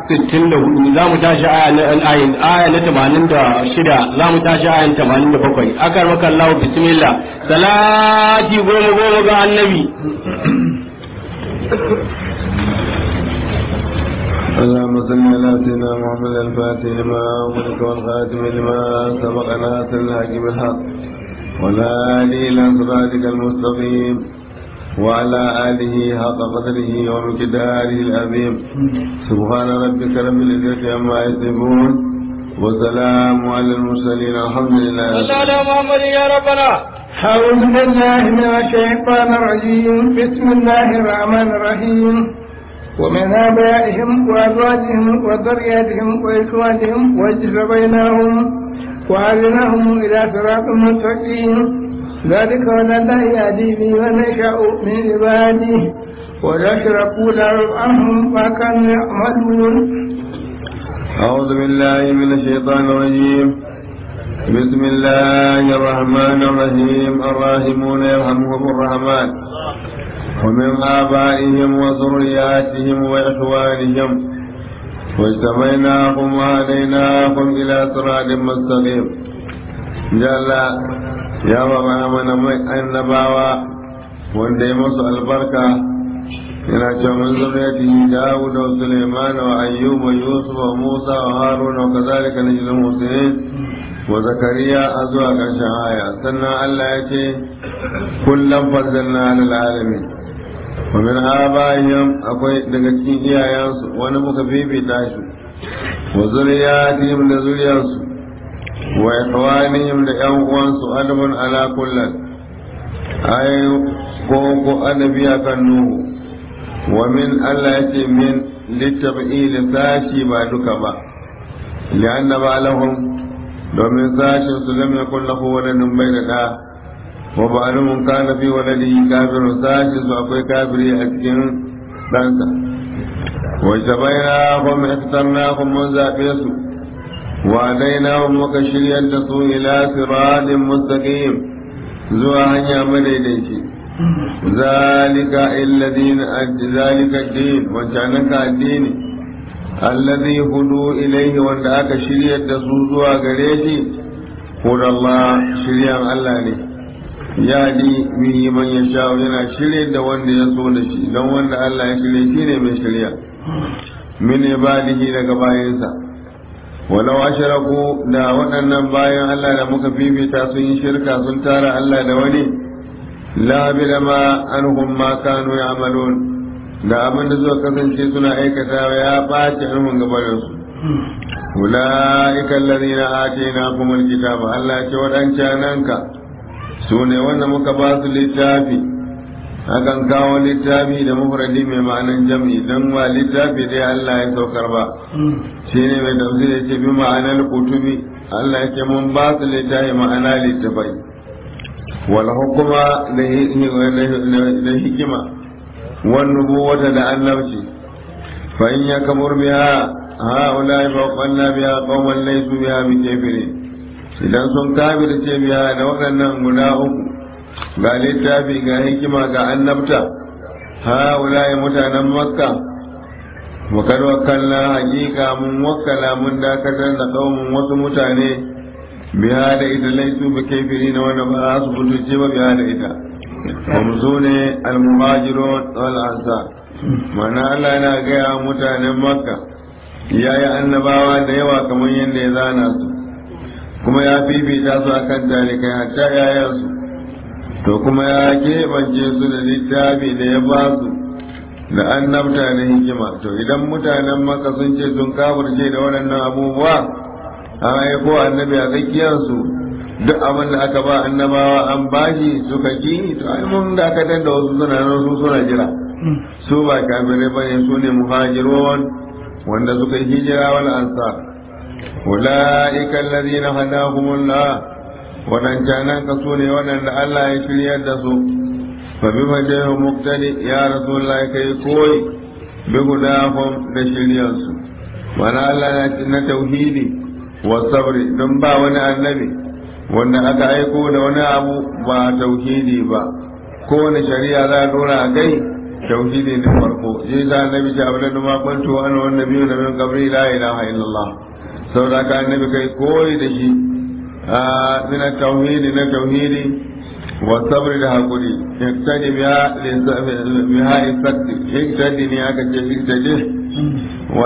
64 za mu tashi aya na ayin aya na 86 za mu tashi aya na 87 akar maka Allah bismillah salati goma goma ga annabi اللهم صل على سيدنا محمد الفاتح لما أغلق والخاتم لما سبق ناصر الحق بالحق ولا آله إلى صراطك المستقيم وعلى آله حق قدره ومقداره العظيم سبحان ربك رب العزة عما يصفون وسلام على المرسلين الحمد لله صلى على محمد يا ربنا أعوذ بالله من الشيطان الرجيم بسم الله الرحمن الرحيم ومن آبائهم وأزواجهم وذرياتهم وإخوانهم واجتبيناهم وهديناهم إلى صراط مستقيم ذلك ولا لا يهدي به من يشاء من عباده ولا يشركوا له عنهم ما كانوا يعملون أعوذ بالله من الشيطان الرجيم بسم الله الرحمن الرحيم الراحمون يرحمهم الرحمن ومن آبائهم وذرياتهم وإخوانهم واجتمعناهم وهديناهم إلى صراط مستقيم جل يا بابا من النباوة wanda ya masu albarka yana cewa min zuriyatihi Dawud wa Sulaiman wa Ayyub wa Yusuf wa Musa wa Harun wa kadhalika najzil muhsinin wa Zakariya a zuwa ƙarshen aya sannan Allah ya ce kullum farzalna alal alamin wa min abaihim akwai daga cikin iyayensu wani muka bibita shi wa zuriyatihim da zuriyarsu wa ikhwanihim da ƴan uwansu adamun ala kullin ay ko ko annabi akan nuhu wa min Allah yace min litab'il sashi ba duka ba li'anna ba lahum domin sashin su lam yakun lahu waladun bayna da wa ba'alumun kana fi waladihi kafirun sashin su akwai kafiri a cikin ɗansa wa jabaina hum iftarnahum mun zaɓe su wa daina muka shiryar da su ila siratin mustaqim zuwa hanya madaidaici zalika alladhina zalika din wancanan ka addini alladhi hudu ilaihi wanda aka shiryar da su zuwa gare shi hudallah shiryan Allah ne ya di bihi man yasha yana shirye da wanda ya so da shi don wanda Allah ya shirye shi ne mai shirya min ibadihi daga bayansa walau ashraku da waɗannan bayan Allah da muka fifita sun yi shirka sun tara Allah da wani la bila ma anhum ma kanu ya'malun da abin da suka kasance suna aikata ya ɓaci anhum gabanin su ulaika alladhina atainahum alkitaba Allah ya ce wadancan ka su ne wanda muka ba su littafi akan kawo littafi da mufradi mai ma'anan jam'i dan ba littafi dai Allah ya saukar ba shi ne mai tafsir ya ce bi ma'anar kutubi Allah ya ce mun ba su littafi ma'ana littafai wal hukuma da hikima wan nubuwata da annabci fa in yakmur biha هؤلاء فوقنا بها قوما ليسوا بها بكافرين idan sun kafirce biya da waɗannan guda uku ga littafi ga hikima ga annabta ha wulaye mutanen makka wakar wakalla hakika mun wakala mun dakatar da kaumun wasu mutane biya da ita laisu ba kafiri na wanda ba za su fitoce ba biya da ita kuma su ne almuhajirun wal ansar mana Allah yana gaya mutanen makka ya yi annabawa da yawa kamar yadda ya zana su kuma ya fifita su akan talikai hatta yayansu to kuma ya keɓance su da littafi da ya ba su da annabta da hikima to idan mutanen maka sun ce sun kafirce da waɗannan abubuwa an aiko annabi a tsakiyarsu duk abin da aka ba annabawa an bashi suka ki to ai mun da aka da wasu suna nan su suna jira su ba kafirai bane su ne muhajirun wanda suka yi hijira wal ansar ulaika alladhina hadahumullah wadancanan ka su ne wadanda Allah ya shiryar da su fa bi majahu muqtadi ya rasulullahi kai koyi bi hudahum da shiryar su wani Allah ya ci na tauhidi wa sabri don ba wani annabi wanda aka aiko da wani abu ba tauhidi ba kowane shari'a za a dora a kai tauhidi ne farko shi sa annabi ce abin da ma kwanto ana wannan biyu da min qabri la ilaha illallah saboda ka annabi kai koyi da shi a min tauhidi na tauhidi wa sabri da hakuri yaktadi biha biha isatti yaktadi ne aka ce yaktadi wa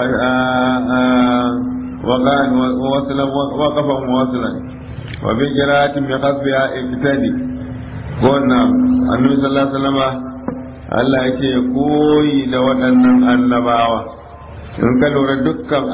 وقال وصلا وقفا وصلا وفي قراءة بقصدها اقتدي قلنا النبي صلى الله عليه وسلم Allah yake koyi da waɗannan annabawa in ka lura dukkan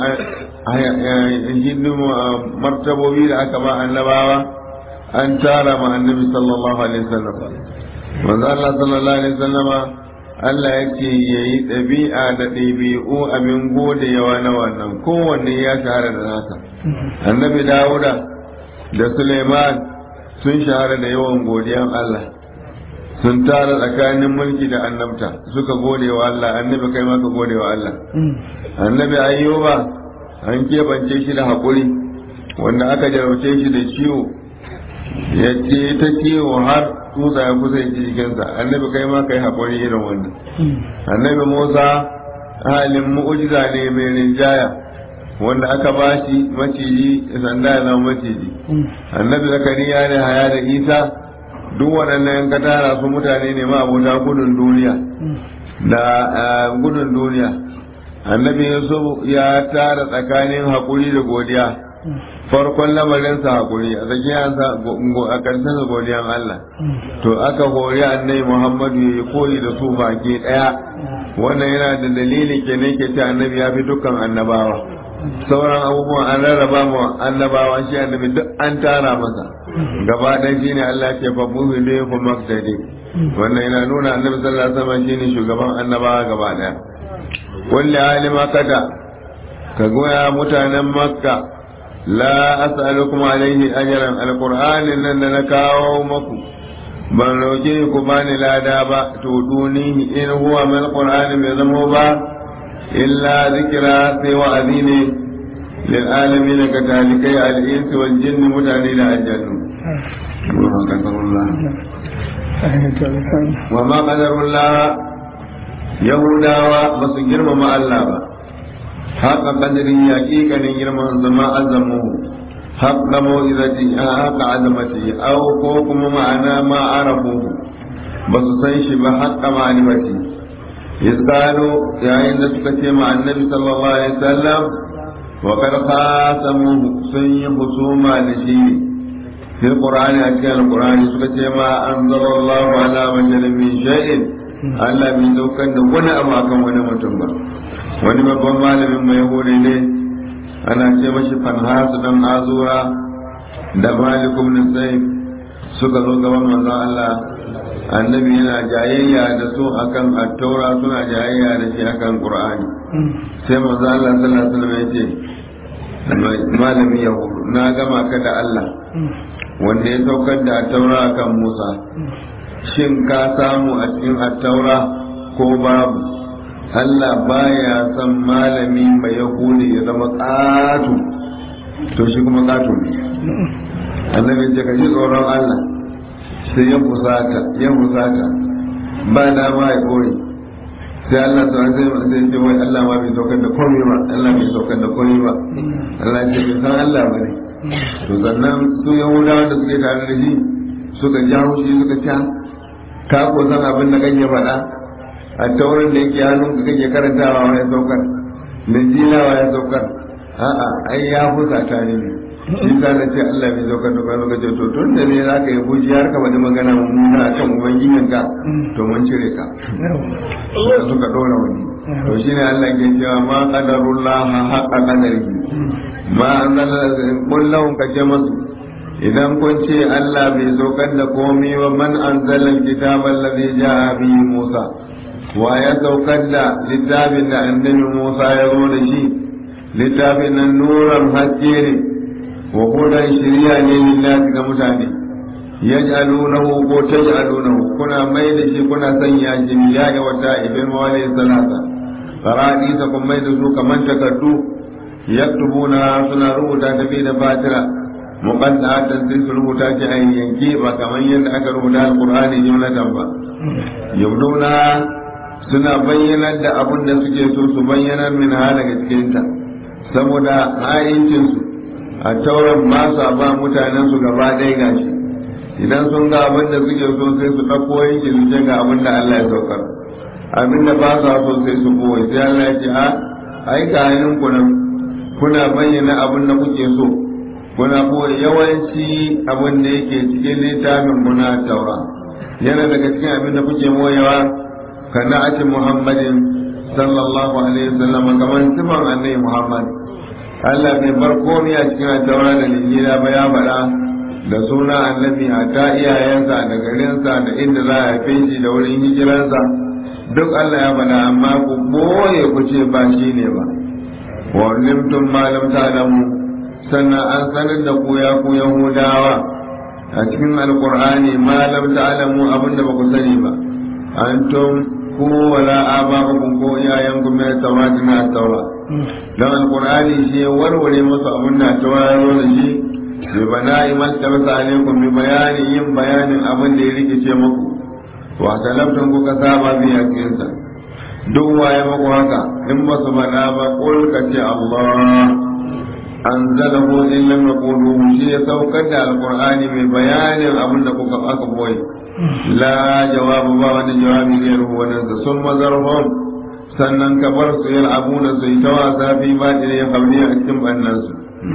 martabobi da aka ba annabawa an tara ma annabi sallallahu alaihi wasallam manzo Allah sallallahu alaihi wasallama Allah yake yayi ɗabi'a da ɗabi'u abin gode yawa na wannan kowanne ya shahara da nasa annabi Dawuda da Suleiman sun shahara da yawan godiyan Allah sun tara tsakanin mulki da annabta suka gode wa Allah annabi kai ma ka gode wa Allah annabi ayyuba an keɓance shi da haƙuri wanda aka jarauce shi da ciwo ya ce ta ciwo har tsutsa ya kusa ji jikinsa annabi kai ma kai haƙuri irin wannan annabi musa halin mu'ujiza ne mai rinjaya wanda aka ba shi maciji sanda ya zama maciji annabi zakariya ne haya da isa duk waɗannan yan katara su mutane ne ma abota gudun duniya da gudun duniya annabi yusuf ya tara tsakanin haƙuri da godiya farkon lamarinsa haƙuri a tsakiyarsa a ƙarshensa godiyan Allah to aka hori annabi Muhammadu ya yi koyi da su baki ɗaya wannan yana da dalili kenan ke ce annabi ya fi dukkan annabawa sauran abubuwan an rarraba mu annabawa shi annabi duk an tara masa gaba ɗaya shine Allah ke fa buhu da ku maktadi wannan yana nuna annabi sallallahu alaihi wasallam shine shugaban annabawa gaba ɗaya kulli alima kada ka goya mutanen makka la as'alukum alaihi ajran alqur'anin nan da na kawo maku ban roke ku bani lada ba to dunihi in huwa mal qur'ani bai zamo ba illa zikra sai wa'azi ne lil alamin ka talikai al insi wal jinni mutane da aljannu wa ma qadarullah yahudawa ba su girmama Allah ba haka kadirin yaƙiƙanin girman zama azamu haka mawizati haka azamati au ko kuma ma'ana ma arafu ba su san shi ba haka ma'alimati yasalo yayin da suka ce ma annabi sallallahu alaihi wasallam wa qad qasamu sun yi husuma da shi fil qur'ani a cikin alqur'ani suka ce ma anzalallahu ala basharin min shay'in Allah bai daukar da wani abu akan wani mutum ba wani babban malamin mai hore ne ana ce mashi fanhasu dan azura da malikum nisai suka zo gaban manzon Allah annabi yana jayayya da su akan attaura suna jayayya da shi akan qur'ani sai manzon Allah sallallahu alaihi wasallam ya ce malami yahudu na gama ka da Allah wanda ya saukar da attaura akan Musa shin ka samu a cikin attaura ko babu Allah baya son malami mai yahudi ya zama ƙato to shi kuma ƙato ne annabi ce ka ji tsoron Allah sai ya fusata ya fusata ba da ma ya koyi sai Allah ta sai sai ce wai Allah ma bai saukar da komai ba Allah bai saukar da komai ba Allah ce bai san Allah ba ne to sannan su yahudawa da suke tare da shi suka jawo shi suka ca ka ko san abin da kake faɗa a taurin da yake hannun ka kake karantawa ya saukar da jilawa ya saukar a'a ai ya fusata ne shi ka na ce Allah bai saukar da kwanu kace to tun da ne za ka yi buji har ka faɗi magana mummuna a kan ubangijin ka to mun cire ka suka suka ɗora wani to shi ne Allah ke cewa ma qadarullah haqqa qadarihi ma anzala kullahum kace masu idan kun ce Allah bai saukar da komai ba man anzala alkitaba alladhi ja'a bihi Musa wa ya saukar da littafin da annabi Musa ya zo da shi littafin nan nuran haske ne wa hudan shiriya ne lillahi ga mutane yaj'alunahu ko taj'alunahu kuna mai da shi kuna sanya shi bilahi wa ta'ibin mawali salata faradi sa kun mai da su kaman takardu yaktubuna suna rubuta ta da fatira muqaddatan sai su rubuta shi a yanke ba kaman yadda aka rubuta alqur'ani jumlatan ba yabduna suna bayyanar da abin da suke so su bayyanar min ha daga cikinta saboda ha'incinsu a tauran ba sa ba mutanen su gaba ɗaya gashi idan sun ga abin da suke so sai su ɗauko yanki su ce ga abin da Allah ya saukar abin da ba sa so sai su koyi sai Allah ya ce a ai ga hannun ku nan kuna bayyana abin da kuke so kuna koyi yawanci abin da yake cikin littafin muna taura yana daga cikin abin da kuke moyewa kana ake muhammadin sallallahu alaihi wasallam kamar sifan annabi muhammad Allah bai bar komai a cikin taura da linjila ba ya faɗa da suna annabi a ta iyayensa da garinsa da inda za a haife shi da wurin hijiransa duk Allah ya faɗa amma ku boye ku ce ba shi ne ba wa limtum ma lam ta'lamu sannan an sanar da ku ya ku yahudawa a cikin alqur'ani ma lam ta'lamu abinda ba ku sani ba antum ku wala aba'ukum ko iyayenku mai tawati na taura dan alqur'ani shi warware musu abinda taura ya zo da shi bi bana'i man tabata alaikum bi bayani yin bayanin abin da ya rikice muku wa talabtun kuka saba bi yakinsa duk waye muku haka in ba su bana ba qul ka ce Allah anzalahu in lam yaqulu shi ya saukar da alqur'ani mai bayanin abin da kuka aka boye la jawabu ba wani jawabi ne ruwan da sun mazarhum sannan ka bar su yal'abuna su yi ta wasa fi ba ya kabli a cikin bannansu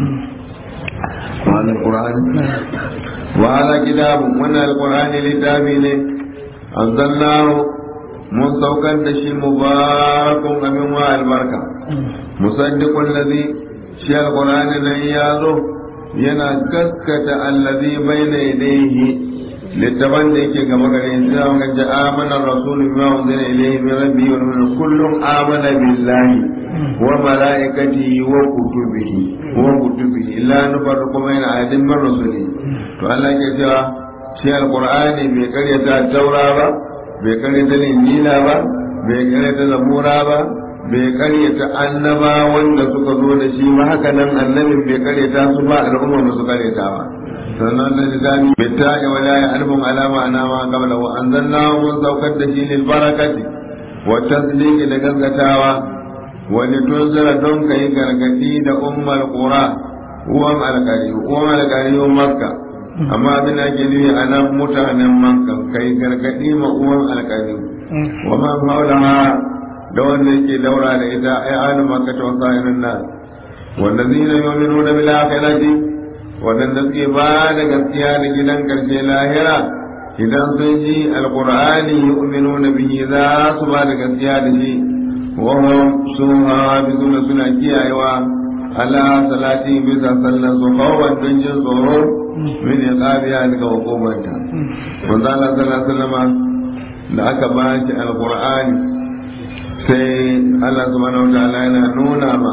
وهذا القرآن وهذا كتاب من القرآن لتابين أنزلناه من سوكا دشي مبارك أمين البركة مصدق الذي شيء القرآن الذي يازو ينا كسكة الذي بين يديه littafan da yake gaba gare shi za mu ga amana rasul bima unzila ilayhi min rabbihi wa min kullum amana billahi wa malaikatihi wa kutubihi wa kutubihi la nufarriqu baina ahadin min rusuli to Allah ke cewa shi alqur'ani bai karyata taura ba bai karyata injila ba bai karyata zabura ba bai karyata annaba wanda suka zo da shi ba haka nan annabin bai karyata su ba al'umma ba su karyata ba sannan da zami bitta ya wala ya alfun alama ana ma qabla wa anzalna mun saukar da shi lil barakati wa tasdiqi da gaskatawa wa litunzira don kai gargadi da ummul qura uwan alqari uwan alqari makka amma abin da ke nufi a nan mutanen makka kai gargadi ma uwan alqari wa ma maulaha da wanda yake daura da ita ai alu makka ta wasairin nas wallazina yu'minuna bil akhirati waɗanda suke ba da gaskiya da gidan ƙarshe lahira idan sun ji alƙur'ani yu'minuna bihi za su ba da gaskiya da shi wa hum suhafizuna suna kiyayewa ala salati bisa sallan su kawai don jin tsoro min iqabiya daga hukumanta manzo Allah sallallahu alaihi wasallam da aka ba shi alƙur'ani sai Allah subhanahu wa ta'ala yana nuna ma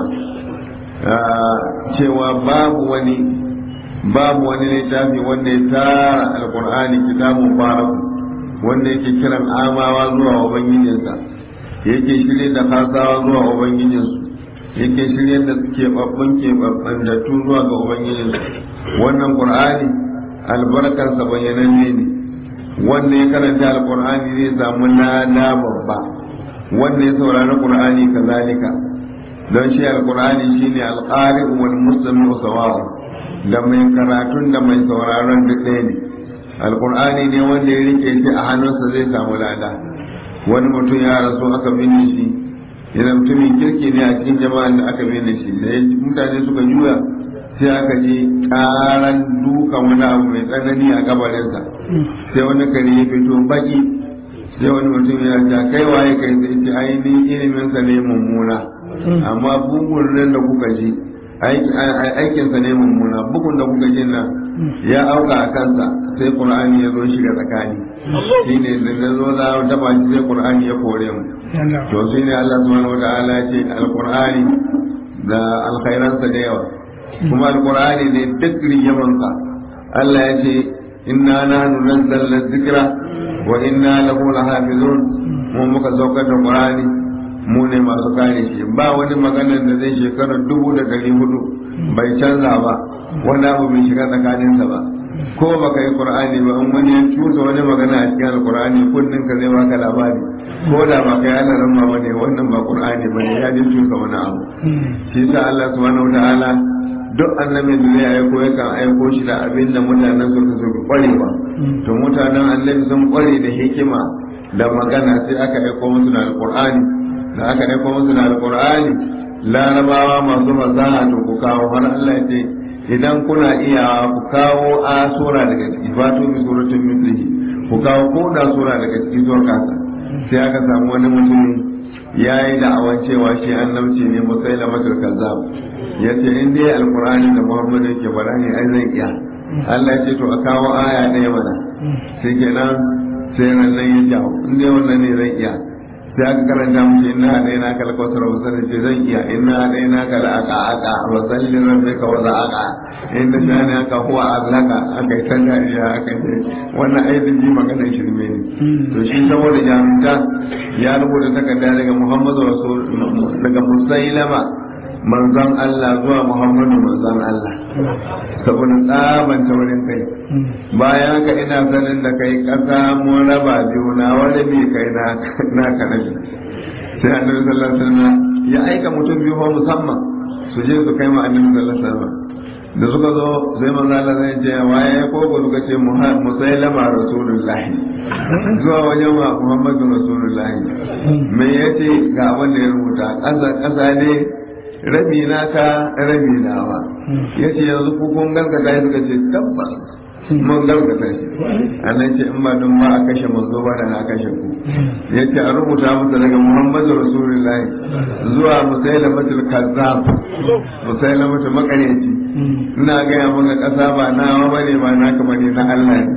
cewa babu wani babu wani littafi wanda ya tara alkur'ani kitabun baraku wanda yake kiran amawa zuwa ubangijinsa yake shirye da kasawa zuwa ubangijinsu yake shirye da keɓaɓɓun keɓaɓɓantattu zuwa ga ubangijinsu wannan qur'ani albarkarsa bayyananne ne wanda ya karanta alkur'ani zai samu lada babba wanda ya saurari qur'ani kazalika don shi alkur'ani shine alqari wal muslimu sawa'a da mai karatun da mai sauraron duk ɗaya ne alkur'ani ne wanda ya rike shi a hannunsa zai samu lada wani mutum ya rasu aka binne shi yana mutumin kirki ne a cikin jama'an da aka binne shi da mutane suka juya sai aka ji karan duka wani abu mai tsanani a gabarinsa sai wani kare ya fito baki sai wani mutum ya ce kai waye kai sai ce ainihin iliminsa ne mummuna amma bugun nan da kuka ji aikinsa ne mummuna bugun da kuka jin nan ya auka a kansa sai qur'ani ya zo shiga tsakani shi ne da na zo za a taba shi sai qur'ani ya kore mu to shi ne Allah subhanahu wataala ya ce alqur'ani da alkhairansa da yawa kuma alqur'ani ne duk riyamansa Allah ya ce inna nahnu nazzalna dhikra wa inna lahu lahafizun mu muka saukar da qur'ani mu ne masu kare shi ba wani maganar da zai shekara dubu da ɗari hudu bai canza ba wani abu bai shiga tsakaninsa ba ko baka yi qur'ani ba in wani ya cusa wani magana a cikin alqur'ani kunnin ka zai baka labari ko da ba kai Allah ramma bane wannan ba qur'ani bane ya ji cusa wani abu shi sa Allah subhanahu wataala duk annabin da zai aiko yakan aiko shi da abin da mutanen suka so kwarewa to mutanen annabi sun kware da hikima da magana sai aka aiko musu da alqur'ani da aka aiko musu da alqur'ani larabawa masu fasaha to ku kawo har Allah ya ce idan kuna iya ku kawo a sura daga ciki fatu bi suratul mithlihi ku kawo ko da sura daga ciki zuwa kasa sai aka samu wani mutum ya yi da'awan cewa shi annabci ne musaila matul kazzab ya ce in dai alqur'ani da muhammadu yake faɗa ne ai zan iya Allah ya ce to a kawo aya ɗaya mana sai kenan sai nan ya jawo in dai wannan ne zan iya sai aka karanta musu inna hadaina ka lakawtar wa salli ce zan iya inna hadaina ka la'aka aka wa salli rabbika wa za'aka inna shani aka huwa azlaka aka yi tanda iya aka ce wannan aibin ji maganar shirme ne to shi saboda jami'a ya rubuta takarda daga muhammadu rasul daga musailama manzon Allah zuwa Muhammadu manzon Allah saboda tsaban taurin kai bayan ka ina sanin da kai kasa mun raba biyu na wani bi kai na na kanabi sai annabi sallallahu alaihi wasallam ya aika mutum biyu fa musamman su je su kai ma annabi sallallahu alaihi wasallam da suka zo sai manzo Allah zai ce waye ko ko suka ce musailama rasulullahi zuwa wajen wa Muhammadu rasulullahi me yace ga wanda ya rubuta ƙasa ƙasa ne rabi naka rabi nawa ya ce yanzu ku kun gaskata ya suka ce tabbas mun gaskata shi annan ce in ba don ba a kashe manzo ba da na kashe ku ya ce a rubuta masa daga muhammadu rasulullahi zuwa musailamatul kazzab musailamatul makaryaci ina gaya maka kasa ba nawa bane ba naka bane na Allah ne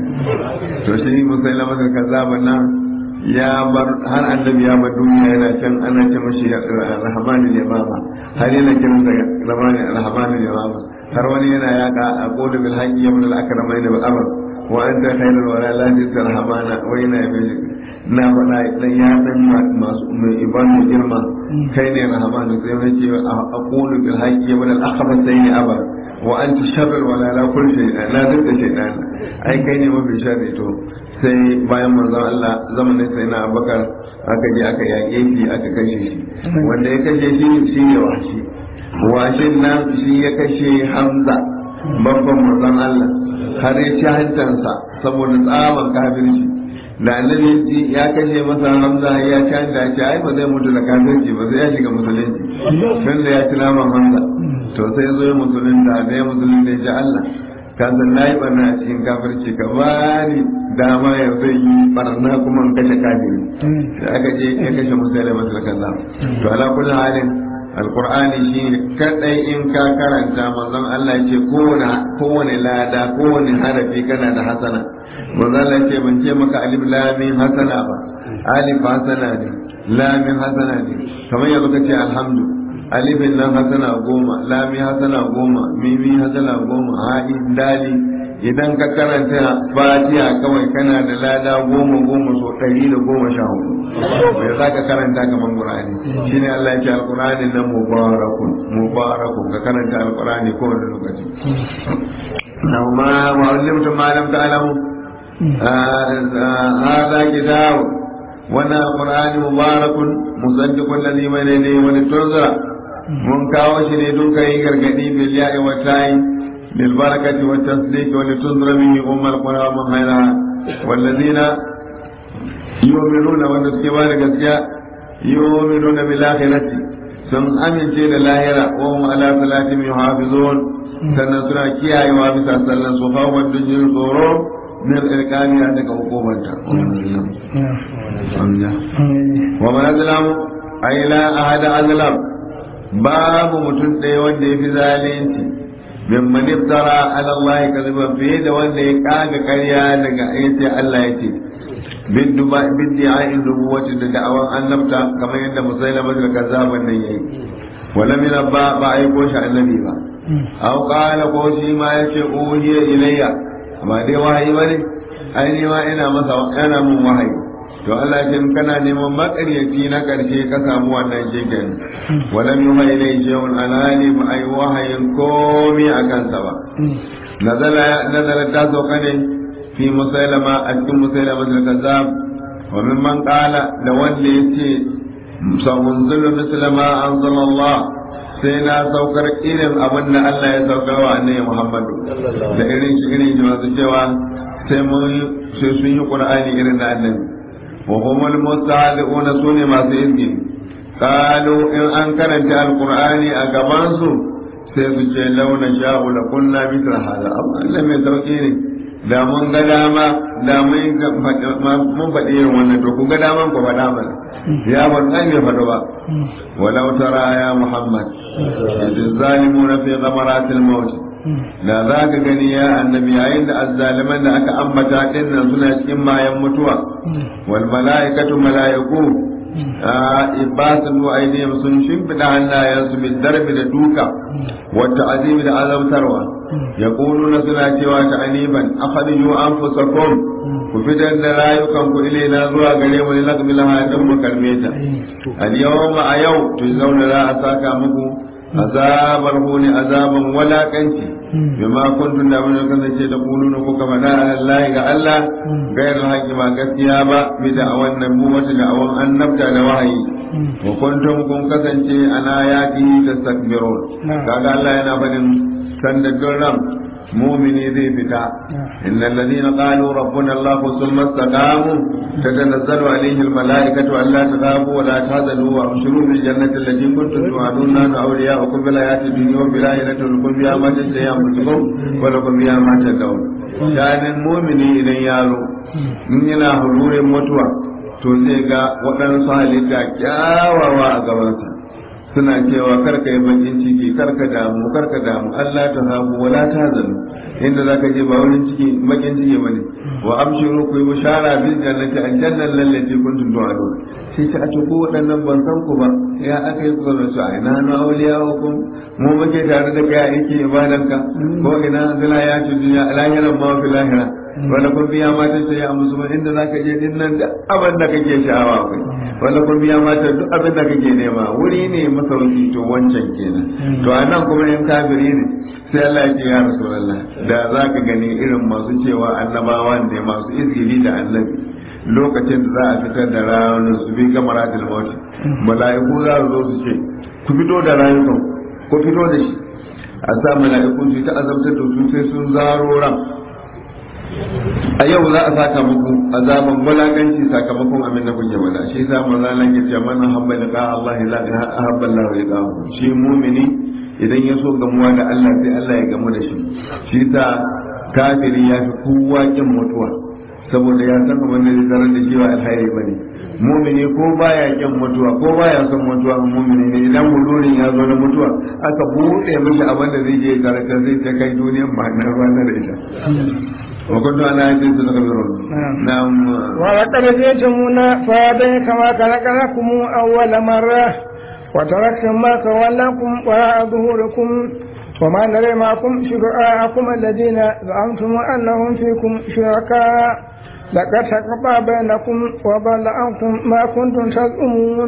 to shi musailamatul kazzab nan ya bar har annabi ya bar duniya yana can ana ce mashi rahmanul yamama har yana kiran da rahmanul yamama har wani yana yaka a qulu bil haqqi yawm al akramain bil amr wa anta khairul wala la rahmana wa ina yabil na faɗa dan ya san masu mai ibanu girma kai ne rahmanu sai wani ce a qulu bil haqqi yawm al akramain abar wa anta sharrul wala la kulli shay'an la dukka shay'an ai kai ne mafi sharri to sai bayan manzon Allah zamanin sai na abakar aka je aka yaƙe shi aka kashe shi wanda ya kashe shi shi ne washi washin nan shi ya kashe hamza babban manzon Allah har ya ci hancansa saboda tsaban kafirci da annabi ya kashe masa hamza ya ci hanta ya ce ai ba zai mutu da kafirci ba sai ya shiga musulunci tun da ya ci naman hamza to sai zo ya musulunta da ya musulunta ya ce Allah ka san na yi barna a cikin kafirci ka bani dama ya zai yi barna kuma in kashe kafiri da aka je ya kashe musulmi masu kaza to ala kullu halin alqur'ani shi kadai in ka karanta manzon Allah ce kowane kowane lada kowane harafi kana da hasana manzon Allah ce ban ce maka alif lam mim hasana ba alif hasana ne lam mim hasana ne kamar yanzu kace alhamdu alifin nan hasana goma lami hasana goma mimi hasana goma ha'i dali idan ka karanta fatiha kawai kana da lada goma goma so ɗari da goma sha hudu bai za ka karanta kamar qur'ani shine Allah ya ce alqur'ani nan mubarakun mubarakun ka karanta alqur'ani kowane lokaci na ma wa ulimtum ma lam ta'lamu hada kitab wannan alqur'ani mubarakun musaddiqul ladhi bayna yadayhi wa litunzira mun kawo shi ne don kai gargadi bil ya'i wa ta'i bil barakati wa tasdiq wa litunzira bihi ummul qura wa man hayraha wal ladina yu'minuna wa suke ba da gaskiya yu'minuna bil akhirati sun amince da lahira wa hum ala salatihim yuhafizun sannan suna kiyayewa bisa sallan su fa wa dujin tsoro min irkaniya daga hukumanta wa man azlamu ay la ahada azlam babu mutum ɗaya wanda ya fi zalunci min man iftara ala Allah kadhiba fiye da wanda ya kaga ƙarya daga ayace Allah ya ce bin duba bin di'a'in nubuwati da da'awan annabta kamar yadda musailama da kazzaban nan yayi wala min ba ba ai ko shi annabi ba aw qala ko shi ma yace uhiya ilayya amma dai wahayi bane ai ni ma ina masa yana mun wahayi to Allah ya in kana neman makaryaci na karshe ka samu wannan shegen walam yuha ilai shay'un alani ba ai wahayin komi a kansa ba nazala nazala ta sauka ne fi musailama a cikin musailama da kazzab wa mimman qala da wanda yace sa'unzilu misla ma anzalallah sai na saukar irin abin da Allah ya saukar wa annabi Muhammadu da irin shi irin masu cewa sai mun sai sun yi Qur'ani irin da annabi wa humul mustahzi'una sune masu izgi qalu in an karanta alqur'ani a gaban su sai su ce launa sha'u la kunna mithla hada Allah mai sauki ne da mun ga dama da mun faɗi irin wannan to ku ga daman ku faɗa mana ya ban ɗan ya faɗo ba walau tara ya muhammad idh zalimuna fi ghamaratil maut da za ka gani ya annabi yayin da azzaliman da aka ambata din nan suna cikin mayan mutuwa wal mala'ikatu mala'iku ibasun wa aidihim sun shimfida hannayensu bin darbi da duka wata azimi da azabtarwa yaquluna suna cewa ta aniban akhriju anfusakum ku fitar da rayukan ku ilaina zuwa gare mu laqbil hayatun mu kalmeta al yawma a yau to zauna za a saka muku azabar huni azaban walakanci bima kuntum da mun kasance da kuluna ko kama da Allah ga Allah gayar haƙi ba gaskiya ba bi da awan nan mu wata da awan annabta da wahayi wa kuntum kun kasance ana yaki tastakbirun kaga Allah yana fadin sanda ran mumini zai fita innal ladina qalu rabbuna Allah thumma istaqamu tatanazzalu alaihim almalaikatu alla taghabu wa la tahzanu wa abshiru bil jannati allati kuntum tu'aduna na awliya'ukum bil hayati dunya wa bil akhirati lakum biha ma tasyamukum wa lakum biha ma tadawun shanin mumini idan yaro in yana hururin mutuwa to zai ga waɗansu halitta kyawawa a gabansa suna cewa karka yi bakin ciki karka damu karka damu Allah ta hafu wala ta zanu inda zaka je ba wurin ciki bakin ciki bane wa abshiru ku yi bishara bil jannati aljannan lallati kuntum tu'adun sai ta ace ko waɗannan ban san ku ba ya aka yi ku da su a ina na auliya hukum mu muke tare da kai a yake ibadanka ko ina zila ya ci duniya lahiran ma fi lahira wala kun biya mata sai ya musu inda zaka je din nan da abin da kake sha'awa kai wala kun biya mata duk abin da kake nema wuri ne masauki to wancan kenan to anan kuma in kafiri ne sai Allah ya ce ya rasulullah da zaka gani irin masu cewa annabawa ne masu izgili da annabi lokacin da za a fitar da ranar su bi gamaratul maut mala'iku za su zo su ce ku fito da rayukan ku fito da shi a sa mala'iku su ta azabtar da su sai sun zaro ran a yau za a saka muku azaban wulakanci sakamakon abin da kuke mana shi yasa manzo Allah ya ce man habba liqa Allah la habba Allah liqahu shi mu'mini idan ya so gamuwa da Allah sai Allah ya gamu da shi shi yasa kafiri ya fi kowa kin mutuwa saboda ya san abin da zai tarar da shi wa alhairi bane mu'mini ko baya kin mutuwa ko baya son mutuwa mu'mini ne idan hudurin ya zo na mutuwa aka buɗe mishi abin da zai je ya tarar zai ta kai duniyan ba na ranar ita وكنت انا عندي تذكرون نعم ولقد جئتمونا فهذا كما خلقناكم اول مره وتركتم ما تولىكم وراء ظهوركم وما نرى معكم شرعاءكم الذين زعمتم انهم فيكم شركاء لقد تقطع بينكم وضل عنكم ما كنتم تزعمون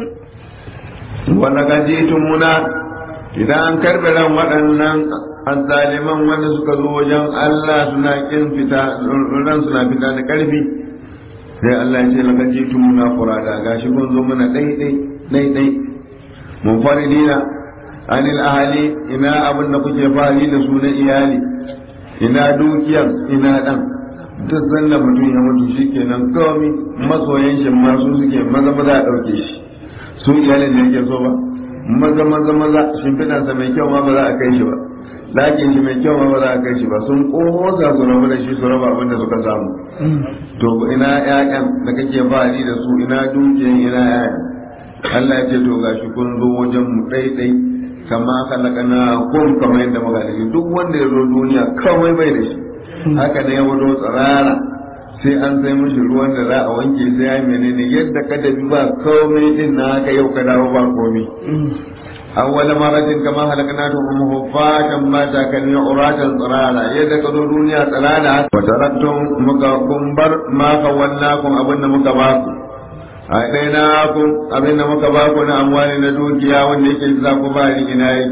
ولقد جئتمونا idan an karbe ran waɗannan azzaliman wanda suka zo wajen Allah suna kin fita ran suna fita da ƙarfi sai Allah ya ce laka jitu muna furada gashi kun zo mana dai dai dai dai mun faridina anil ahali ina abin da kuke fari da su na iyali ina dukiyar ina dan duk sanda mutum ya mutu shikenan kawai masoyan shi ma su suke maza maza a ɗauke shi su iyalin da yake so ba maza maza maza shimfiɗansa mai kyau ma ba za a kai shi ba ɗakin shi mai kyau ma ba za a kai shi ba sun ƙosa su rabu da shi su raba abin da suka samu to ina ƴaƴan da kake bani da su ina dukiyan ina ƴaƴan Allah ya ce to gashi kun zo wajen mu ɗaiɗai kama kalakana kun kamar yadda muka da duk wanda ya zo duniya kawai bai da shi haka ne ya wado tsirara sai an sai mishi ruwan da za a wanke sai ya menene yadda ka dabi ba komai din na haka yau ka dawo ba komai awwala maratin kama halaknatu hum hufatan ma ta kan uratan tsirara yadda ka zo duniya tsirara wa taraktum muka kumbar ma kawallakum abin da muka ba ku a ɗaya na ku abin da muka ba ku na amwani na dukiya wanda yake za ku ba ni ina yake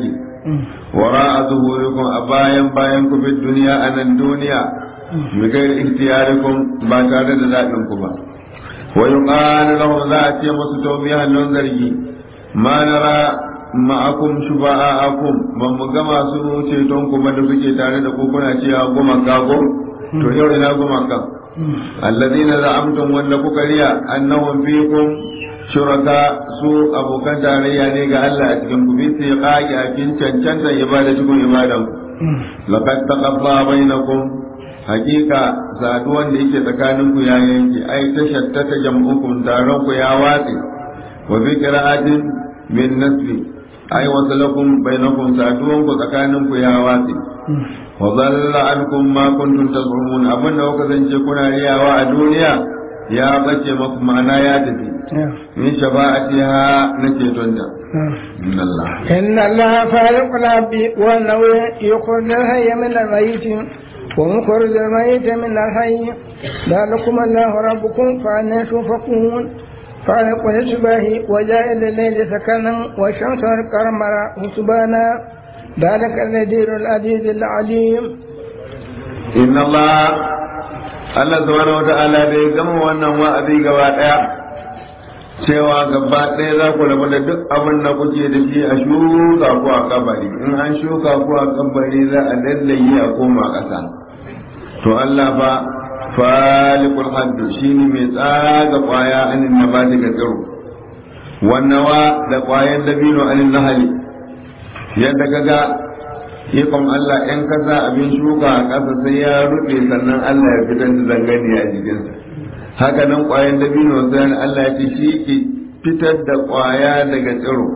wara zuhurikum a bayan bayan ku fi duniya a nan duniya bi gairi ikhtiyarikum ba tare da zaɓin ku ba wa yuqalu lahum za a ce musu tawbihan lon zargi ma nara ma'akum shufa'akum ban mu ga masu ceton ku ba da suke tare da ku kuna cewa goma kago to yau ina goma kan alladhina za'amtum wanda kuka riya annahum fikum shuraka su abokan tarayya ne ga Allah a cikin ku bi sai qaqi a cikin cancanta ibada cikin ibadan laqad taqabba bainakum hakika saduwan da yake tsakanin ku ya yanke ai ta shattata jam'ukum taron ku ya watse wa bi qira'atin min nasbi ai wasalakum bainakum saduwan ku tsakanin ku ya watse wa dhalla ankum ma kuntum taz'umun abinda kuka zance kuna riyawa a duniya ya bace maku ma'ana ya tafi min shafa'atiha nake tonta inna Allah إن الله خالق العبد وأنه يخرج الحي من الميت ومخرج الميت من الحي ذلكم الله ربكم فأنا تؤفكون خالق الإصباح وجائل الليل سكنا والشمس والقمر حسبانا ذلك النذير العزيز العليم inna Allah Allah subhanahu wata'ala da ya gama wannan wa'azi gaba daya cewa gaba ɗaya za ku rabu da duk abin da kuke da shi a shuka ku a kabari in an shuka ku a kabari za a lallaye a koma ƙasa to Allah fa falikul haddu shine mai tsaga kwaya anin nabati ga tsiro wannawa da kwayan dabino anin nahali yadda kaga ikon Allah in kasa abin shuka a ƙasa sai ya rufe sannan Allah ya fitar da zangani a jikinsa haka nan ƙwayan dabino sai Allah ya ce shi ke fitar da ƙwaya daga tsiro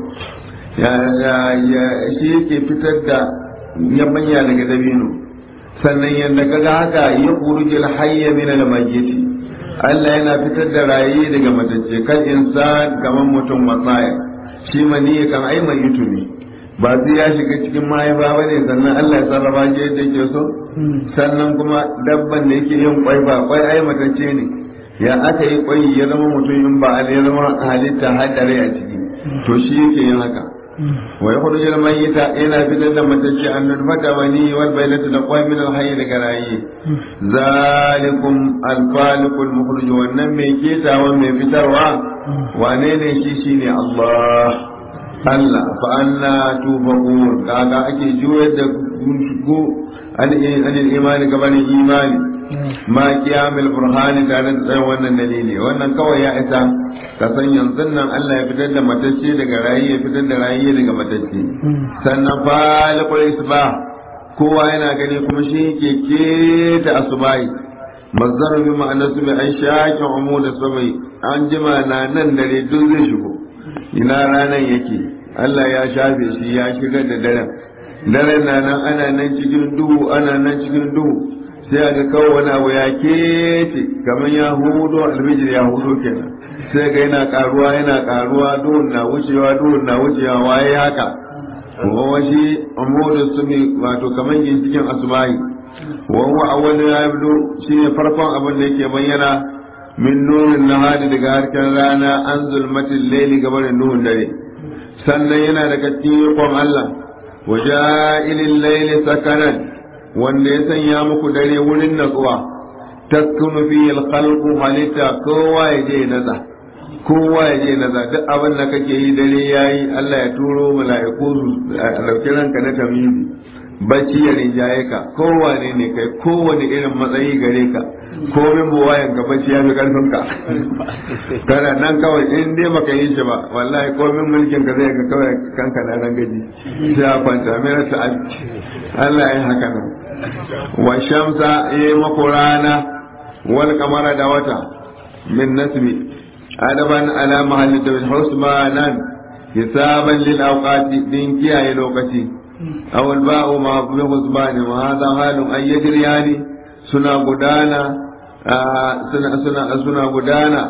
shi ke fitar da yabanya daga dabino sannan yadda kaga haka ya kurujil hayya min al-mayyiti Allah yana fitar da rayi daga matacce kan insan kamar mutum matsaya shi mani kan ai mai ne ba sai ya shiga cikin mahaifa ba ne sannan Allah ya sarrafa shi yadda yake so sannan kuma dabban da yake yin kwai ba kwai ai matacce ne ya aka yi kwai ya zama mutum in ba ya zama halitta hadare a ciki to shi yake yin haka wa yakhrujul mayyita yana fitar da matacce an nutfata wani wal baylata da kwai min al hayy daga rayi zalikum al khaliqul mukhruj wannan mai ketawan mai fitarwa wane ne shi shine Allah Allah fa anna tufaqun kaga ake juyar da ku anil imani gabanin imani ma kiyamil burhani tare da tsayin wannan dalili wannan kawai ya isa ka san yanzu nan Allah ya fitar da matacce daga rayi ya fitar da rayi daga matacce sannan falikul isba kowa yana gani kuma shi ke keta asubai mazdar bi ma'anar su bi an shaƙi umu da sabai an jima na nan dare duk zai shigo ina ranar yake Allah ya shafe shi ya shigar da daren daren na nan ana nan cikin duhu ana nan cikin duhu sai ga kawo wani abu ya kece kamar ya hudo alfijir ya hudo kenan sai ga yana karuwa yana karuwa duhun na wucewa duhun na wucewa waye haka kuma washi amudu su ne wato kamar cikin asubahi wa huwa awwalu ya yabdu shine farkon abin da yake bayyana min nurin nahari daga harkar rana an zulmatin laili gabanin nuhun dare sannan yana daga cikin ikon Allah wa ja'ilil laili sakanan wanda ya sanya muku dare wurin natsuwa taskunu fi al-khalqu halitta kowa ya je naza kowa ya je naza duk abin da kake yi dare yayi Allah ya turo mala'iku su dauki ranka na tamizi bacci ya rinjaye ka kowane ne kai kowane irin matsayi gare ka komin buwayen ka bacci ya fi karfin ka kana nan kawai in dai baka yi shi ba wallahi komin mulkin ka zai ka kawai kanka na nan gaji sai a kwanta mera ta Allah ya haka nan wa shamsa ya mako rana wal kamara da wata min nasbi adaban ala mahalli da husmanan hisaban lil awqati din kiyaye lokaci aw al ba'u ma bi husbani wa hadha halun ay yajriyani suna gudana suna suna suna gudana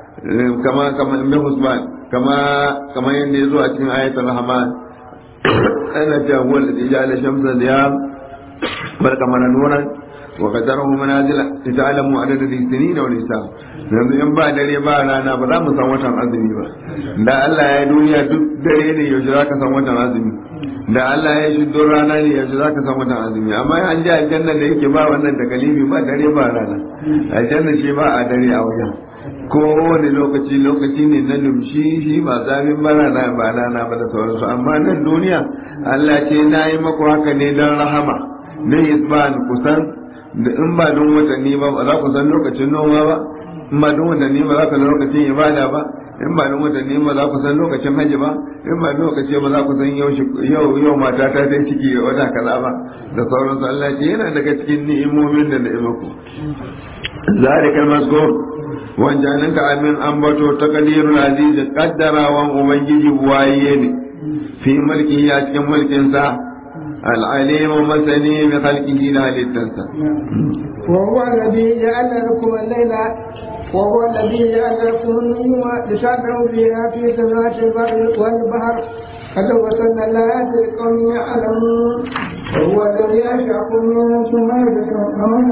kama kama bi husban kama kama yanda yazo a cikin ayatul rahman ana ta huwa alladhi ja'ala shamsa diyam bal kamana nuran wa qadarahu manazila ta'lamu adada al-sinin wal hisab yanzu in ba dare ba rana ba za mu san watan azumi ba da Allah ya duniya duk dare ne yaushe za ka san watan azumi da Allah ya shi duk rana ne yaushe za ka san watan azumi amma an ji aljanna da yake ba wannan takalifi ba dare ba rana aljanna shi ba a dare a wajen ko wani lokaci lokaci ne na lumshi shi ba zafin ba rana ba rana ba da sauransu amma nan duniya Allah ce na yi maku haka ne don rahama na isban kusan da in ba don watanni ba ba za ku san lokacin noma ba in ba don watanni ba za ku san lokacin ibada ba in ba don watanni ba za ku san lokacin hajji ba in ba don lokaci ba za ku san yau yau mata ta ta ciki wata kaza ba da sauransu Allah ce yana daga cikin ni'imomin da na'imaku zalikal mazkur wancanin ka amin ambato ta kadirul aziz kaddarawan ubangiji waye ne fi mulki ya cikin mulkinsa العليم مسني بخلقه لا للتنسى وهو الذي جعل لكم الليل وهو الذي جعل لكم النجوم لتعلموا فيها في سماوات البر والبحر قد وصلنا الآيات لقوم يعلمون وهو الذي أنشأكم من نفس واحدة ومن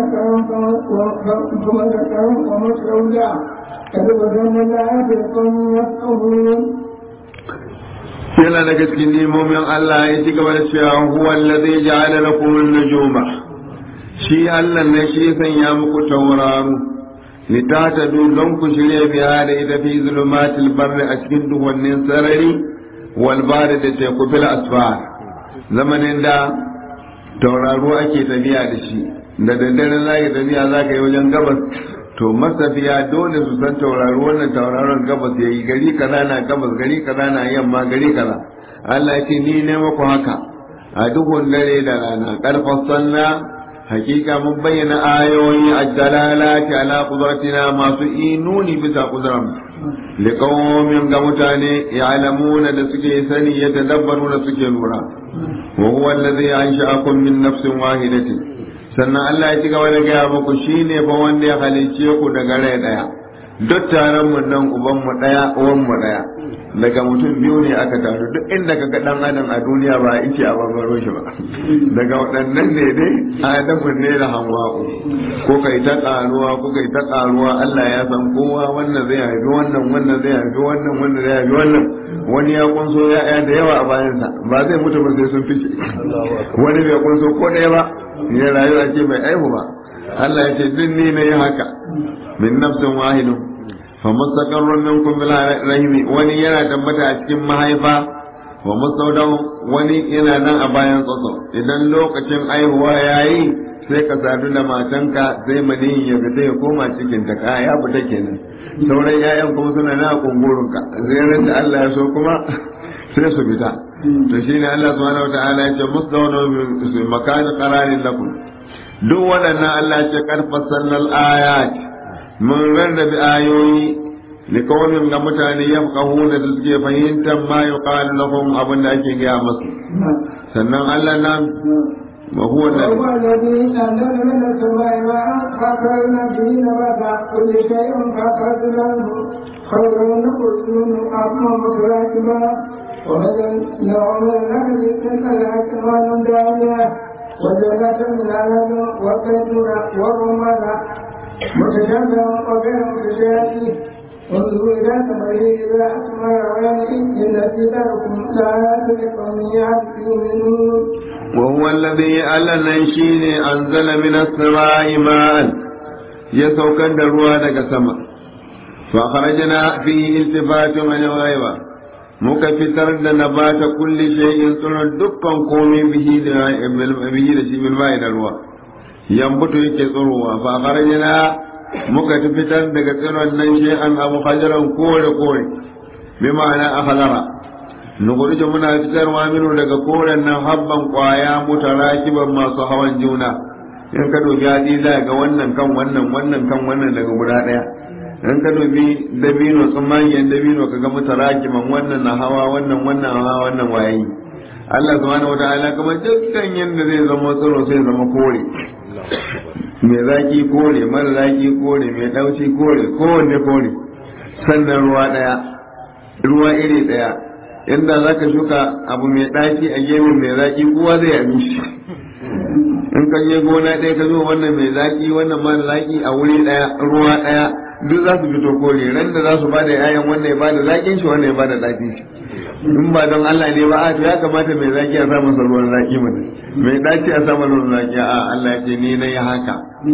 ثم ذكرهم ومن زوجا قد وصلنا الآيات لقوم يفقهون yana daga cikin nemomin Allah ya ci gaba da cewa huwa allazi ja'ala lakum an-nujuma shi Allah ne shi sanya muku tauraro litatadu don ku shirya biya da ita fi zulumatil barri a cikin duhunnin sarari wal bari da teku fil asfar zamanin da tauraro ake tafiya da shi da daddare za ka tafiya za ka yi wajen gabas to masafiya dole su san tauraro wannan tauraron gabas ya yi gari kaza na gabas gari kaza na yamma gari kaza Allah ya ce ni ne muku haka a duhun dare da rana karfan sanna hakika mun bayyana ayoyi a dalalati ala qudratina masu inuni bisa qudram liqaumin ga mutane ya'lamuna da suke sani ya tadabbaruna suke lura wa huwa allazi ansha'akum min nafsin wahidatin sannan Allah ya ci gaba da gaya muku shine fa wanda ya halicce ku daga rai daya duk taron mu nan uban mu daya uwan mu daya daga mutum biyu ne aka taru duk inda kaga dan adam a duniya ba yake a barbaro shi ba daga waɗannan ne dai adamu ne da hawa'u ko kai ta karuwa ko kai ta karuwa Allah ya san kowa wannan zai haifi wannan wannan zai haifi wannan wannan zai haifi wannan wani ya kunso ya'ya da yawa a bayansa ba zai mutu ba sai sun fice wani bai kunso ko ɗaya ba ya rayu a ce bai aihu ba Allah ya ce duk ni na yi haka min nafsin wahidun fa mustaqarrun minkum bil rahimi wani yana tabbata a cikin mahaifa wa mustawdaw wani yana nan a bayan tsotso idan lokacin aihuwa yayi sai ka sadu da matanka sai maniyin ya fita ya koma cikin ta ka ya fita kenan sauran yayan kuma suna na kungurunka zai da Allah ya so kuma sai su fita to shine Allah subhanahu wataala ya ce musdawna bi makan qararin lakum duk waɗannan Allah ya ce karfasan ayat mun rarrabe ayoyi likawmin ga mutane yafqahuna da suke fahimtar ma yuqalu lahum abin da ake gaya musu sannan Allah nan وهو الذي وهو الذي أنزل من السماء ماء فأخرجنا به نبات كل شيء فأخرجنا منه خيرا نخرج منه أرضا متراكبا وبدلنا من الأرض تلك الأكوان دانية وجنات من عنب والزيتون والرمان متشابها وغير متشابه انظروا إلى ثمره إذا أثمر وينعم إن في ذلكم لآيات لقوم يؤمنون وهو الذي ألن شيني أنزل من السماء ماء يسوكن دروا دك سما فخرجنا فيه التفات من الغيبة muka fitar da nabata kulli shay'in tsurar dukkan komai bihi da bihi da shi bil mai da ruwa yambutu yake tsurowa fa kharajna muka fitar daga tsiron nan shay'an abu hajaran kore kore bi ma'ana akhadara nukurji muna fitarwa minu daga koren nan habban kwaya mutarakiban masu hawan juna in ka dubi hadi za ga wannan kan wannan wannan kan wannan daga guda daya in ka dubi dabino tsammanin dabino ka ga mutarakiban wannan na hawa wannan wannan hawa wannan wayayi Allah subhanahu wataala kamar dukkan yanda zai zama tsaro sai zama kore mai zaki kore mara zaki kore mai dauci kore kowanne kore sannan ruwa daya ruwa iri daya inda za ka shuka abu mai ɗaki a gefen mai zaƙi kowa zai yi shi in ka je gona ɗaya ka zo wannan mai zaki wannan mara zaki a wuri ɗaya ruwa ɗaya duk za su fito kore ran da za su bada yayan wannan ya bada zakin shi wannan ya bada zakin shi in ba don Allah ne ba a to ya kamata mai zaki a sa masa ruwan zaki mana mai dace a sa masa ruwan zaki a Allah ya ce ni na yi haka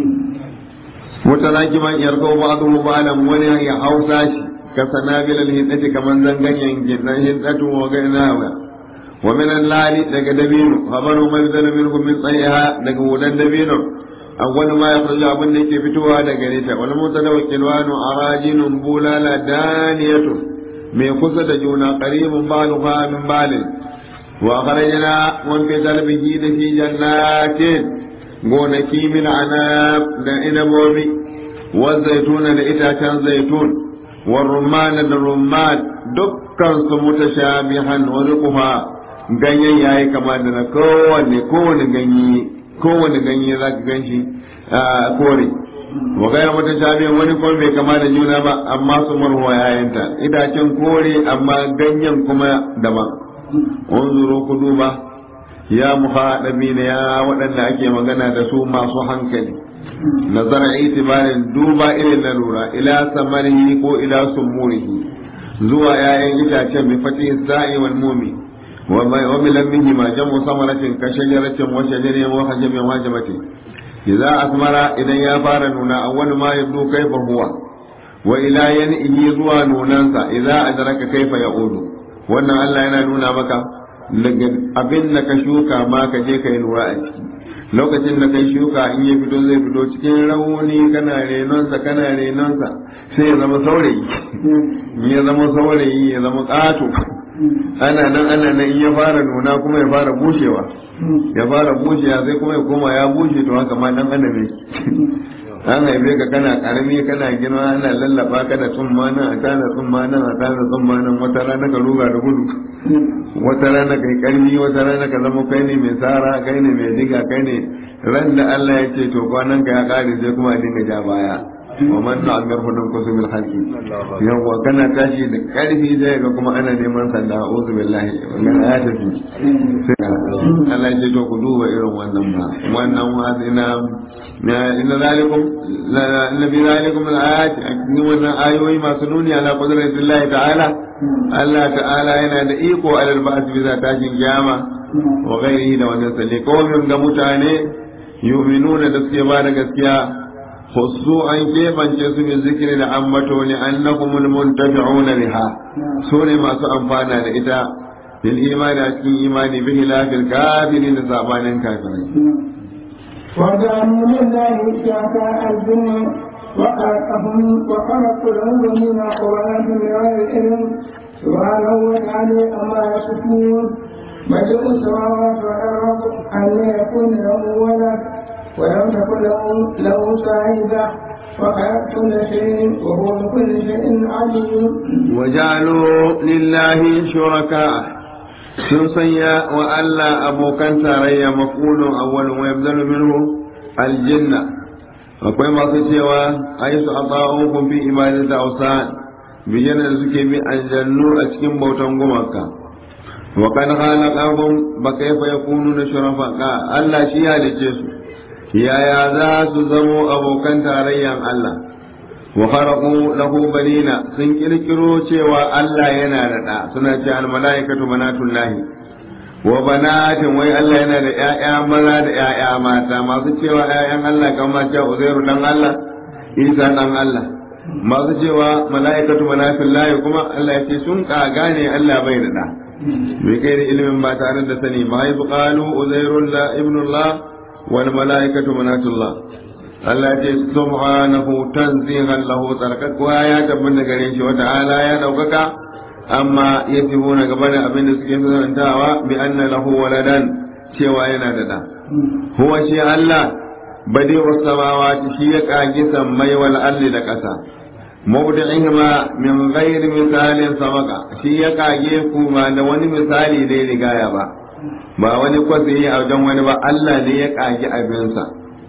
wata zaki man yarko ba adu ba alam wani ya hausa shi ka sanabil al-hindati kaman zanganyen gidan hindatu wa gaina wa min al-lali daga dabino habaru mazal minkum min tsayiha daga wudan dabino awwal ma yakhruju abin da yake fitowa daga gare ta wal mutadawakkil wa arajinun bulala daniyatu mai kusa da juna qaribun baluha min balin wa kharajna wan fi dalbihi da fi jannatin gonaki min anab da inabobi wa zaituna da itacen zaitun wa rumman da rumman dukkan su mutashabihan wa ruquha ganyen yayi kama da na kowanne kowanne ganye kowanne ganye za ka gan shi kore wa gaya mata shabiyan wani kuma bai kama da juna ba amma su marwa yayanta itacen kore amma ganyen kuma daban unzuru ku duba ya muhaɗabi na ya waɗanda ake magana da su masu hankali nazara itibarin duba irin na lura ila samarihi ko ila sumurihi zuwa yayan itacen bi fatih sa'i wal mumi وبلمه ما جمع ثمرة كشجرة وشجر وحجم وحجمة إذا أثمر إذا يفار نونا أول ما يبدو كيف هو وإلى ينئه زوى نونانسا إذا أدرك كيف يعود وأن الله ينا نونا مكا abin da ka shuka ma ka je ka yi lura a ciki lokacin da kai shuka in ya fito zai fito cikin rauni kana renonsa kana renonsa sai ya zama saurayi ya zama saurayi ya zama ƙato ana nan ana nan in ya fara nuna kuma ya fara bushewa ya fara bushewa sai kuma ya koma ya bushe to haka ma dan adam yake an haife ka kana karami kana girma ana lallaba ka da tsumma nan a tana tsumma nan a tana tsumma nan wata rana ka ruga da gudu wata rana kai karmi wata rana ka zama kai ne mai tsara kai ne mai diga kai ne ran da Allah ya ce to kwanan ka ya kare sai kuma a dinga ja baya wa man ta'ammar hudun kusumil halki yawa kana tashi da karfi zai ga kuma ana neman sanda a'udhu billahi wannan ya tafi Allah ya ce to ku duba irin wannan ba wannan wazina inna zalikum inna bi zalikum al-ayat cikin wannan ayoyi masu nuni ala qudratillahi ta'ala Allah ta'ala yana da iko alal ba'th bi tashin kiyama wa ghairihi da wannan salli kawai ga mutane yu'minuna da suke ba da gaskiya خصوا أن كيف أنجزوا من ذكر لعمته لأنهم المنتفعون بها سورة ما سأنفعنا لإتا في الإيمان أكين إيمان به لا في الكافرين زعبان كافرين وجعلوا لله شركاء الجن وخلقهم وخلقوا العلم قرآن بغير علم سبحانه وتعالى أما يصفون بديع السماوات والأرض أن يكون له ولد ولم تكن له له صاحبة وخلق كل شيء وهو بكل شيء عليم وجعلوا لله شركاء sun sanya wa Allah abokan tarayya mafulun awwalun wa yabdalu minhu aljanna akwai masu cewa ai su ata'ukum fi ibadati awsan biyan da suke bi aljannu a cikin bautan gumaka wa kan khalaqahum ba kaifa yakununa shuraka Allah shi ya dace su yaya za su zamo abokan tarayyan Allah wa kharaqu lahu banina sun kirkiro cewa Allah yana da da suna ce al malaikatu banatullahi wa banatin wai Allah yana da ƴaƴa maza da ƴaƴa mata masu cewa ƴaƴan Allah kamar cewa Uzairu dan Allah Isa dan Allah masu cewa malaikatu banatullahi kuma Allah ya ce sun kaga ne Allah bai da da bai kai da ilimin ba tare da sani ma yi qalu Uzairu la ibnullah wal malaikatu banatullah Allah ce subhanahu tanzihan lahu tsarkakuwa ya tabbata gare shi wata ala ya daukaka amma ya na gaba da abin da suke sanantawa bi anna lahu waladan cewa yana da da huwa shi Allah badi samawati shi ya kage sammai wal ardi da kasa mawdi'ihima min ghairi misalin sabaka shi ya kage ku ma da wani misali da ya rigaya ba ba wani kwatsi a wajen wani ba Allah ne ya kage abinsa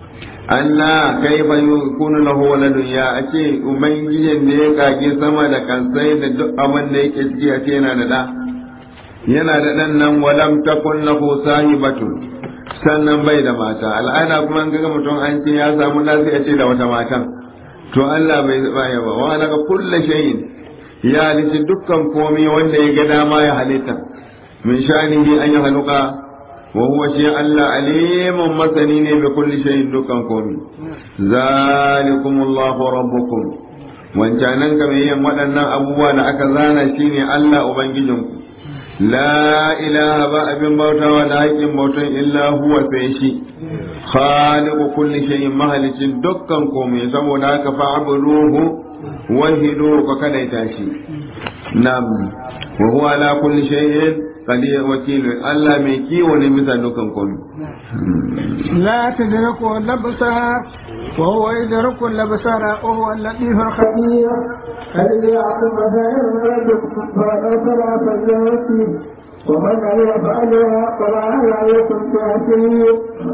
Allah kai fa yakunu lahu waladun ya ace ubangijin ne ya kage sama da kansai da duk abin da yake ciki a ce yana da da yana da dan nan walam takun lahu sahibatun sannan bai da mata al'ada kuma an ga mutum an ce ya samu da sai ya ce da wata matan to Allah bai baya ba wa daga kullu shay'in ya halitta dukkan komai wanda ya ga dama ya halitta min shanihi an ya haluka wa huwa shi Allah alimun masani ne bi kulli shay'in dukkan komai zalikumullahu rabbukum wancanan kamar yin waɗannan abubuwa da aka zana shine Allah ubangijinku la ilaha ba abin bautawa da haƙƙin bautan illa huwa sai shi khaliqu kulli shay'in mahalicin dukkan komai saboda haka fa'buduhu wahidu ka kadaita shi nam wa huwa ala kulli shay'in qadir wakil Allah mai kiwo ne bisa dukkan komai لا تدركه الأبصار وهو يدرك الأبصار وهو اللطيف الخبير الذي يعلم خير ربكم فأثر فليوتي ومن عمل فعلها فلا عليكم تأثير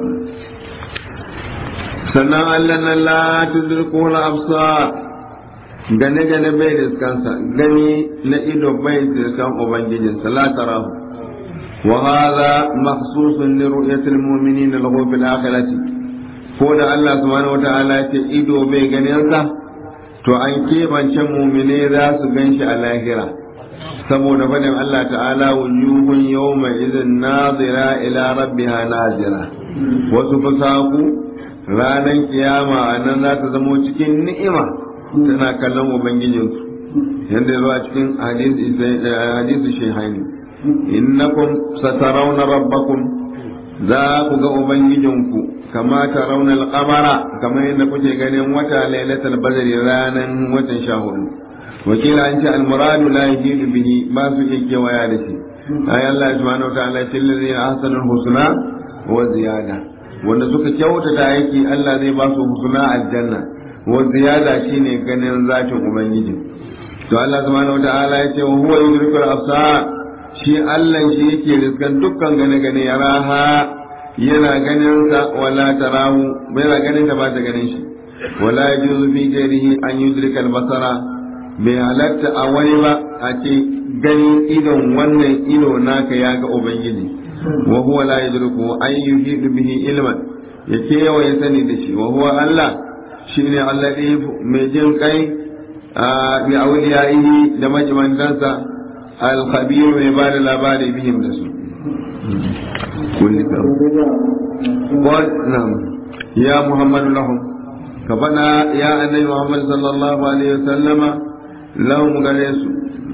sannan Allah na la tudriku al-absar gane gane bai riskansa gani na ido bai riskan ubangijinsa la tarahu wa hadha makhsusun li ru'yati al-mu'minina lahu fil akhirati ko da Allah subhanahu wata'ala ya ce ido bai ganin sa to an kebance mu'mine za su ganshi a lahira saboda fadin Allah ta'ala wujuhun yawma idhin nazira ila rabbiha nazira wasu fasaku ranar kiyama a nan za ta zamo cikin ni'ima tana kallon ubangijinsu yadda zuwa cikin hadisi shehaini innakum satarawna rabbakum za ku ga ubangijinku kama tarawna al-qamara kamar yadda kuke ganin wata lailatul badri ranan watan sha hudu wakila an ce al-muradu la yajidu bihi ba su iya kewaya da shi ay Allah subhanahu wa ta'ala ce lillazina ahsanul husna wa ziyada wanda suka kyautata aiki Allah zai ba su husna aljanna wa ziyada shine ganin zatin ubangiji to Allah subhanahu wataala ya ce wa huwa yudrikul absar shi Allah shi yake riskan dukkan gane gane ya raha yana ganin sa wala tarahu bai ganin ta ba ta ganin shi wala yajuzu fi ghairihi an yudrika al-basara bai halatta a wani ba a ce ganin idon wannan ido naka ya ga ubangiji wa huwa la yudriku an yuhidu bihi ilman ya kewaye sani da shi wa huwa Allah shine alladhi mai jin kai bi awliyaihi da majimantansa al-khabir mai ba da labari bihim da su kulli ka qul nam ya muhammadu lahum ka bana ya annabi muhammad sallallahu alaihi wasallama lahum gare su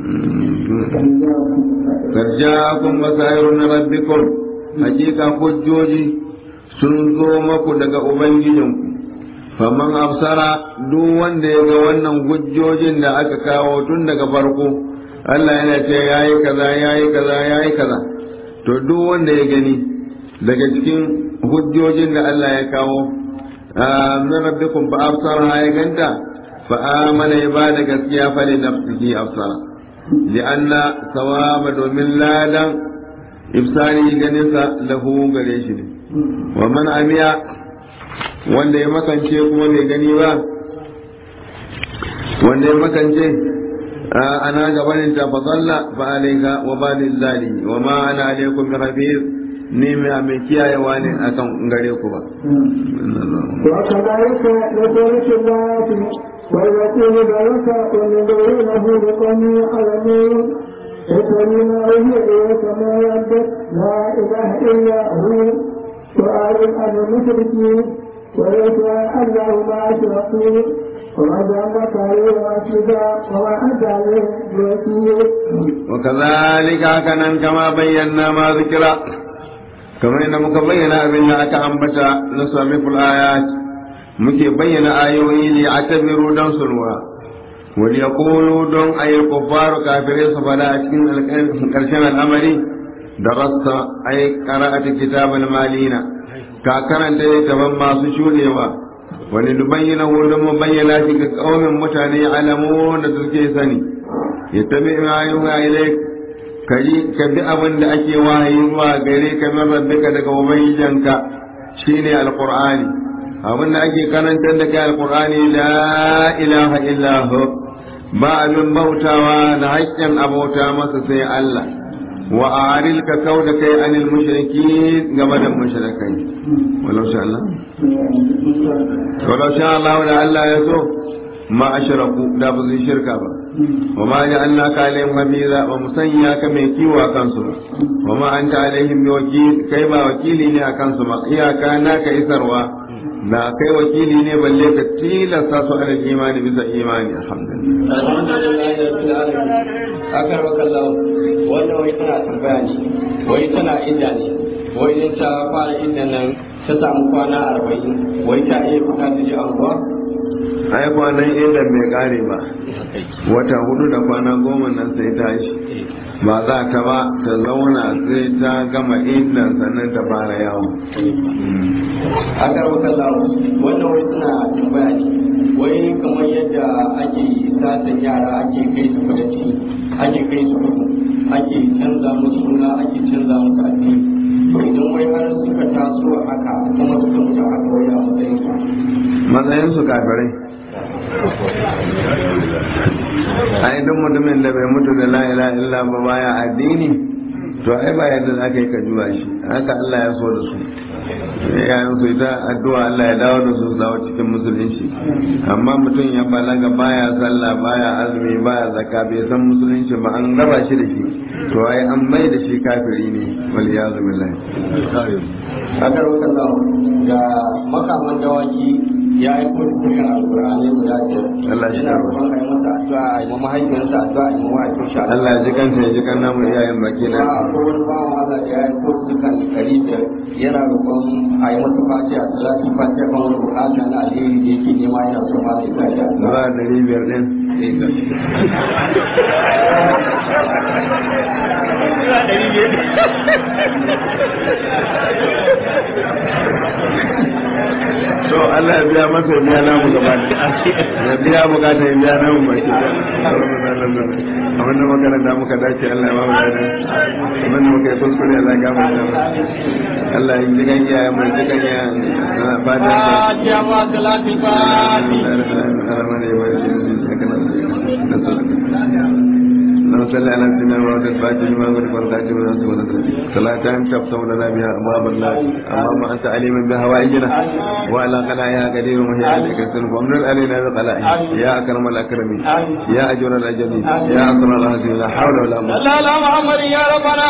karjakun masairun rabbikum hakika hujjoji sun zo maku daga ubangijinku faman absara duk wanda ya ga wannan hujjojin da aka kawo tun daga farko Allah yana ce yayi kaza yayi kaza yayi kaza to duk wanda ya gani daga cikin hujjojin da Allah ya kawo min rabbikum fa absara ya ganta fa amana ya ba da gaskiya fa li nafsihi absara لأن ثواب domin ladan ifsari ganinsa lahu gare shi ne wa man amiya wanda ya makance kuma bai gani ba wanda ya makance ana gabanin ta fadalla fa alayka wa balil zalimi wa ma ana alaykum bi hafiz ni mai mai kiyayewa ne akan gare ku ba وكذلك يدرك الله ويقول ذلك ويدعونه بقوم يعلمون يتمنى به إليك ما يعبد لا إله إلا هو وأعلم عن المشركين ويسأل الله ما أشركوا وما جعلك عليه رشيدا وما أنت عليه بوكيل وكذلك كان كما بينا ما ذكر كما إن مكبينا أبنا أكأنبتا نصرف الآيات muke bayyana ayoyi ne a tabiru don su lura wal yaqulu don ayi kuffaru kafirai su fada a cikin karshen al'amari da rasta ay qara'ati kitabal malina ka karanta littafin masu shudewa wani dubayyana wurin mu bayyana shi ga kaumin mutane alamu da suke sani ya tabi ma yuha ilaik kaji ka bi abin da ake wahayi zuwa gare ka min rabbika daga ubangijinka shine alqur'ani abin da ake karantar da kai alkur'ani la ilaha illahu ba abin bautawa da haƙƙin abota masa sai Allah wa aril ka kau da kai anil mushriki game da mushrikai walau sha Allah walau sha Allah da Allah ya so ma ashraku da ba zai shirka ba wa ma ja'alnaka alaihim habiza wa musanya ka mai kiwo a kansu ba wa ma anta alaihim bi wakil kai ba wakili ne a kansu ba iyaka naka isarwa na kai wakili ne balle ka tilasta su ala imani bisa imani alhamdulillah akar wakallahu wannan wai tana tambaya ne wai tana inda ne wai idan ta fara inda nan ta samu kwana arba'in wai ta iya fita ta je anguwa ai kwanan inda bai kare ba wata hudu da kwana goma nan sai ta shi ba za ta ba ta zauna sai ta gama inda sannan ta fara yawo akar wakallahu wannan wai tana tambaya ne wai kamar yadda ake satan yara ake kai su kudanci ake kai su kudu ake canza musu suna ake canza musu addini to idan wai har suka taso a haka kuma suka mutu a haka wai a matsayin su matsayin su kafirai ai duk mutumin da bai mutu da la ilaha illa ba baya addini to ai ba yadda za ka yi ka juwa shi haka Allah ya so da su yayin su ita addu'a Allah ya dawo da su su dawo cikin musulunci amma mutum ya balaga baya sallah baya azumi baya zakka bai san musulunci ba an raba shi da shi to ai an mai da shi kafiri ne wal yazu billahi akar wakallahu ga makaman dawaki ya yi kuma dukkan alkur'ani guda biyar Allah shi yana karba. roƙon a yi masa addu'a a yi ma mahaifiyarsa addu'a a yi ma mahaifin shi addu'a Allah ya ji kanta ya ji kan namu iyayen baki ba na ko wani bawan Allah da ya yi ko dukkan ɗari biyar yana roƙon a yi masa fatiha salati fatiha kan wani bukata na alheri da yake nema yana so ma zai sa shi addu'a ba da biyar din to Allah ya biya masa ya biya namu gaba da ya biya bukata ya biya namu baki da abin da makaranta muka dace Allah ya ba mu da abin da muka yi kuskure Allah ya gafarta mu Allah ya ji kan iyayen mu ji kan iyayen fatan sa Fatiha ma salati fatiha اللهم صل على سيدنا محمد الفاتح لما غلق والخاتم لما سبق صلاة تفتح لنا بها أبواب الله اللهم أنت عليم بهوائجنا وعلى قلائها قدير وهي عليك السلف ومن علينا بقلائه يا أكرم الأكرمين يا أجر الأجلين يا أكرم الأهزين لا حول ولا قوة لا لا محمد يا ربنا